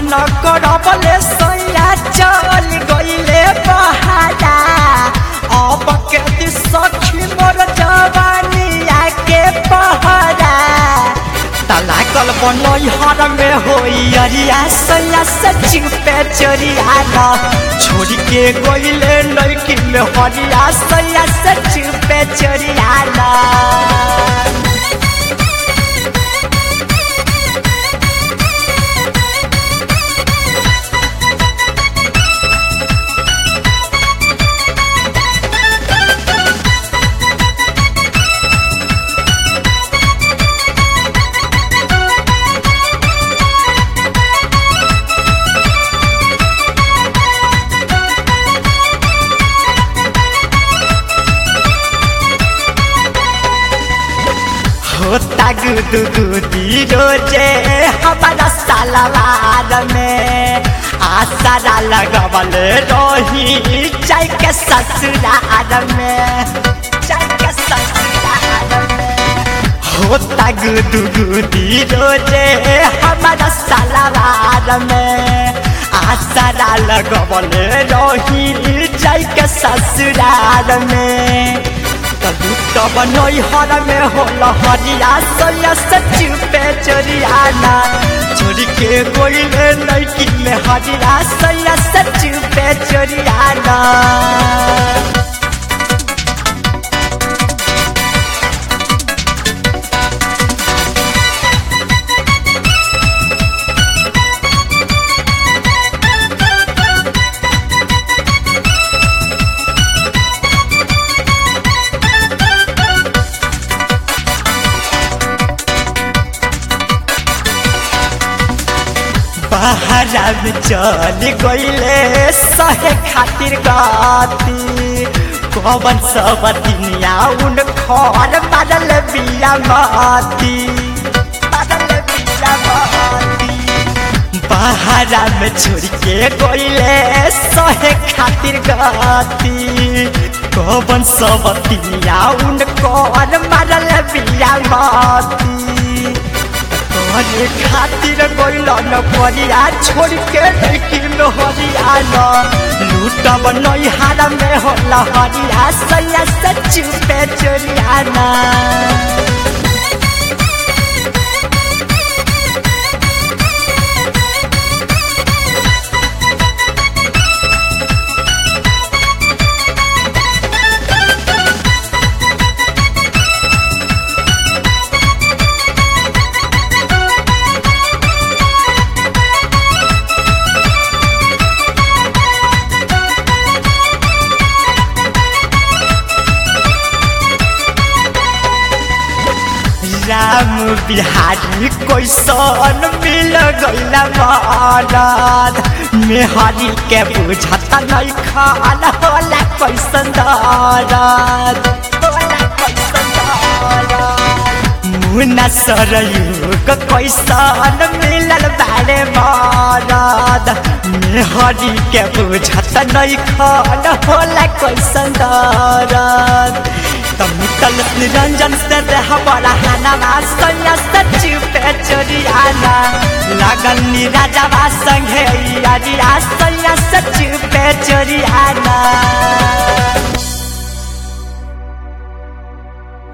न करबले सैया चल गइले बहारा अब के दी सखी मोर जवानिया के पहरा तला कल बनैहर में होई अरिया सैया से चुपे चोरिया न छोड़ के गइले लड़की में हरिया सैया से चुपे चोरिया न होता गुदु गुदी रोजे हमारा सालवार में आसारा लगवल रही चाय के ससुरार में चाय के ससुरार में होता गुदु गुदी रोजे हमारा सालवार में आसारा लगवल रही चाय के ससुरार में कदू तब नैहर में होल हरिया सोया से चुपे चोरियाना छोड़ के गोइले लड़की में हरिया सोया से चुपे चोरियाना बहरा में चल गइले सहे खातिर गाती कवन सब दुनिया उन खर बदल बिया माती बदल बिया माती बहरा में छोड़ के गइले सहे खातिर गाती कवन सब दुनिया उन खर बदल बिया माती तोहरे खातिर गइल न परिया छोड़ के लेकिन हरिया न लूटब नैहार में होला हरिया सैया से चुपे चोरिया न राम बिहारी कैसन मिल गइला मरद मेहरी के बुझत नहीं खाल होला कैसन दरद होला कैसन दरद मुना सरयुग कैसन मिलल बारे मरद मेहरी के बुझत नहीं खाल होला कैसन दरद तमितल निरंजन से देह बड़ा हाना सैया से चुपे चोरियाना लगन निराजवा संगे यारिया सैया से चुपे चोरियाना